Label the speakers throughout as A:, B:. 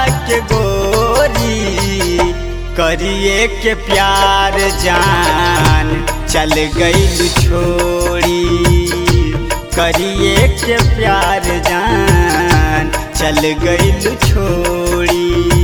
A: के गोरी करिए के प्यार जान चल गई छोड़ी करिए के प्यार जान चल गई छोड़ी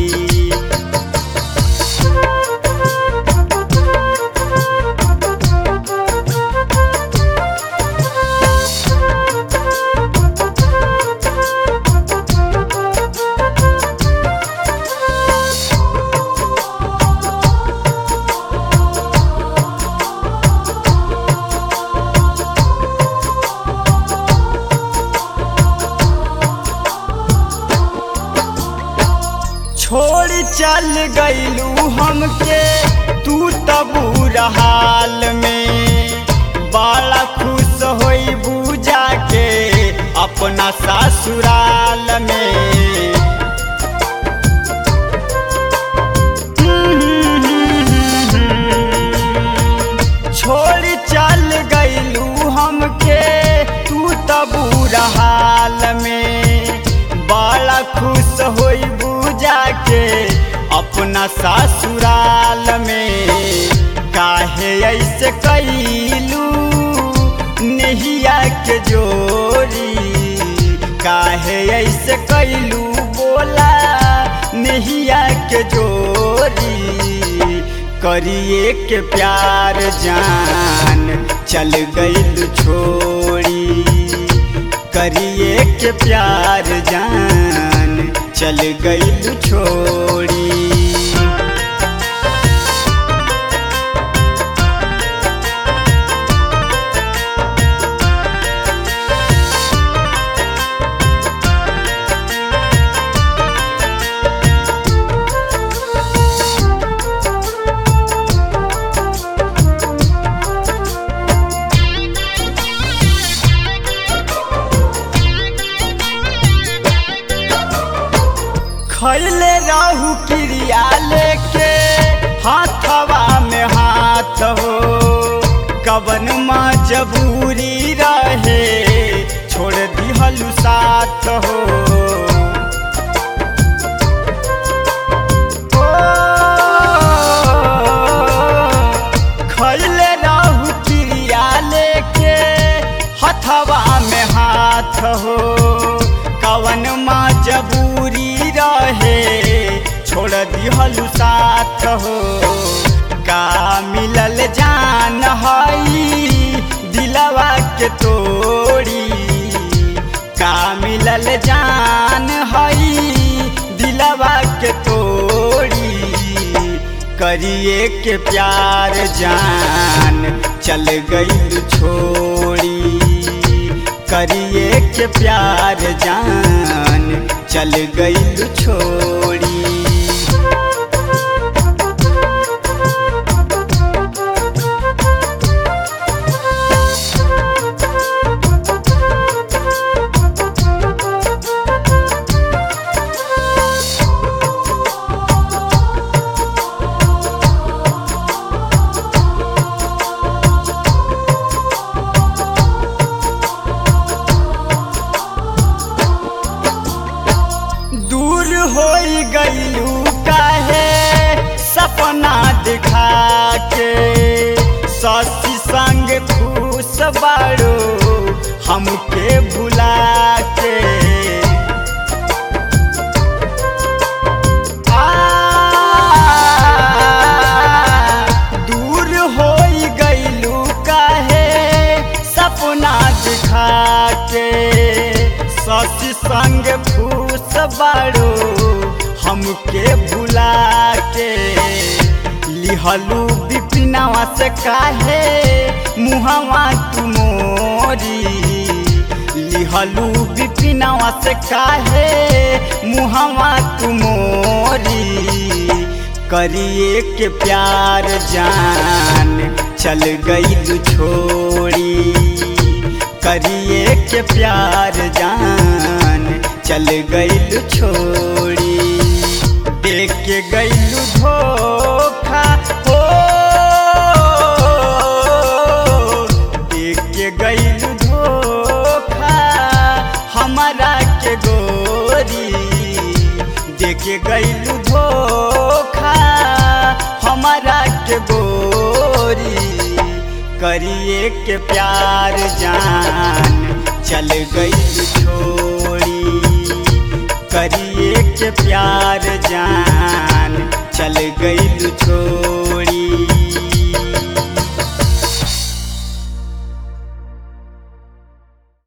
A: छोड़ चल गईलू हमके तू तबू हाल में बड़ा खुश होई बूजा के अपना ससुराल में छोड़ चल गईलू हमके तू तबू हाल में बड़ा खुश होई बूजा के अपना ससुराल में काहे ऐसे कैलू नहिया के जोरी काहे ऐसे कैलू बोला नहिया के जोरी करिए के प्यार जान चल गई छोड़ी करिए के प्यार जान चल गई छोड़ी खैले रहू क्रिया लेके हाथवा में हाथ हो कवन मजबूरी रहे छोड़ दिहलू साथ हो खैले रहू क्रिया लेके हथवा में हाथ हो कवन मजबूरी रहे छोड़ दिहलू साथ हो का मिलल जान हई दिलवा के तोड़ी का मिलल जान हई दिलवा के तोड़ी करिए के प्यार जान चल गई छोड़ी करिए के प्यार जान चल गई छोड़ी दूर हो गईलू काहे सपना दिखा के ससी संग खुश बाड़ो हमके भुला के आ, दूर हो गईलू काहे सपना दिखा के ससी संग फूस बाड़ो हमके भुला के लिहलू बिपिनावा से काहे मुहवा तू मोरी लिहलू बिपिनावा से काहे मुहवा तू मोरी करिए के प्यार जान चल गई छोड़ी करिए के प्यार जान चल गई छोड़ी देख के गईलू धोखा हो देख के गईलू धोखा हमारा के गोरी देख के गईलू धोखा हमारा के गोरी करिए के प्यार जान चल गई छोड़ी करिए के प्यार जान चल गई छोड़ी